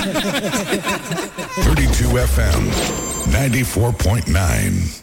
32 FM, 94.9.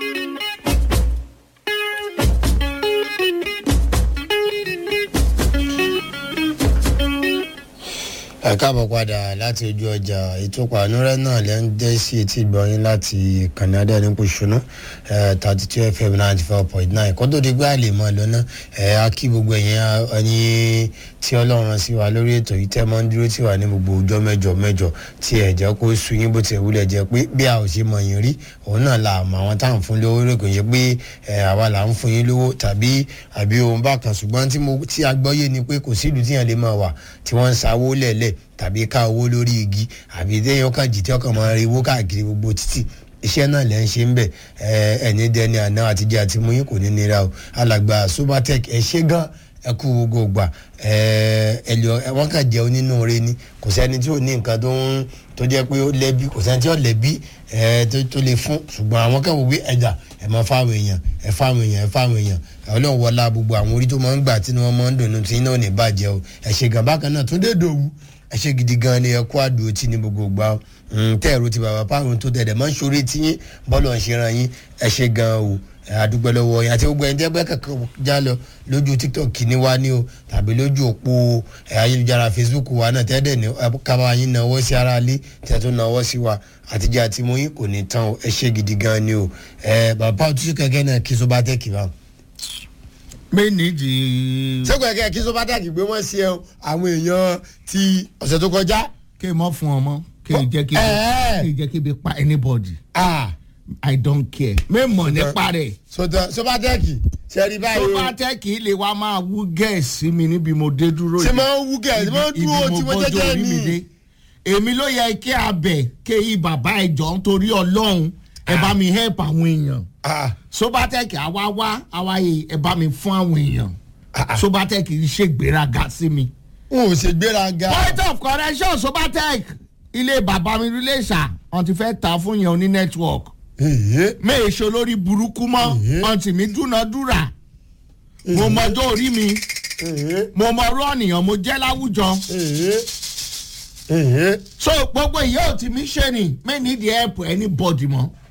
ẹ káàbọ̀ padà láti ojú ọjà ètò pàánúrẹ́ náà lẹ́ ń dé sí etí ìgbọ̀nyín láti ìkànnì adẹ́rìnpọ̀ ṣùnú thirty two fm ninety four point nine kó tó di gbé àlè mọ́ lọ́nà ẹ̀ á kí gbogbo ẹ̀yìn ẹni tí ọlọ́run sí wa lórí ètò yìí tẹ́ mọ́ ń dúró tí wà ní gbogbo ọjọ́ mẹ́jọ mẹ́jọ tí ẹ̀ jẹ́ kó sú yín bó ti wúlẹ̀ jẹ́ pé bí a ò ṣe mọ̀ yín rí òun náà la àmọ́ àwọn táwọn fún lówó rẹ̀ kò yẹ pé àwa là ń fún yín lówó tàbí àbí ohun bákan ṣùgbọ́n tí a gbọ́ yé ni pé kò sílùú tíyàn lè máa wà tí wọ́n ń sawó lẹ̀lẹ̀ tàbí ká owó lórí igi àbí téèyàn kan jì tí ọkàn máa rí owó káàkiri gbogbo títì iṣẹ́ náà lẹ́ ń ṣe ń bẹ̀ ẹni dẹni àná àtijọ́ àti mú yín kò ní nira o alàgbà subatec ẹ ṣe gan ẹ kú gbogbo gbà ẹlò wọn kàn jẹ́ onínúure ni kò sẹ́ni tí ò ní nǹkan tó ń tó jẹ́ pé ó lẹ́bi kò sẹ́ni tí ó lẹ́bi tó lè fún ṣùgbọ́n àwọn kan wò wí ẹ̀dà ẹ̀ máa fáwọn èèyàn ẹ̀ fáwọn èèyàn ẹ̀ fáwọn èèyàn ọlọ́run wọlá gbogbo àwọn orí tó máa ń gbà tí wọ́n máa ń dùnú tí iná ò ní bàjẹ́ o ẹ̀ ṣe gàn bákan náà tó dé dòwú ẹ ṣe gidi gan ni ẹ kó àdúró tí ní gbogbo gbà tẹ ẹrù ti bàbá páàrùn tó tẹ̀lé máa ń ṣorí tí yín bọ́ọ̀lù ń ṣe ran yín ẹ ṣe gan o àdúgbò lọ́wọ́ yín àti gbogbo ẹni tẹ́ bẹ́ẹ̀ kankan já lọ lójú tiktok ní wá ní o tàbí lójú òpó ayélujára facebook wa náà tẹ́ẹ̀dẹ̀ ní kábà yín náwó sí ara lé tẹ́ tó náwó sí wa àtijọ́ àti mú yín kò ní tán o ẹ ṣe gidi gan ni o bàbá òtútù kẹ̀kẹ́ náà kí sóbá tẹ́ kì bá méjì. sẹ́kọ̀ ẹ̀kẹ́ kí sọ́bátàkì gbé wọ́n sí ẹ àwọn èèyàn ti ọ̀sẹ̀ tó kọjá. kí n mọ fún ọmọ kí n jẹ́ kí n jẹ́ kí n bí pa anybody. ah i don't care. mẹ́mọ̀ nípa rẹ̀. sọ́bátàkì sẹ́rí báyìí o. sọ́bátẹ́kì lè wá máa wú gẹ̀ẹ́sì mi níbi mo dé dúró ṣe máa ń wú gẹ̀ẹ́sì máa ń dúró tí wọ́n jẹ́jẹ́ ní. èmi ló yẹ kí abẹ kéyí bàbá ẹjọ nítorí ọlọ́run ẹ bá mi help àwọn èèyàn sobatec àwa wá àwa yìí ẹ bá mi fún àwọn èèyàn sobatec ṣe gbéraga sí mi. n ò ṣe gbéraga. point of correction sobatec ilé bàbá mi rílé ṣá wọn ti fẹ́ ta fún yẹn oní network méèṣó lórí burúkú mọ́ ọtí mi dúnadúrà mo mọjọ́ orí mi mo mọ ọrọ ọ̀nìyàn mo jẹ́ láwùjọ so gbogbo ìyá ò tí mi ṣe ni may need help anybody mọ́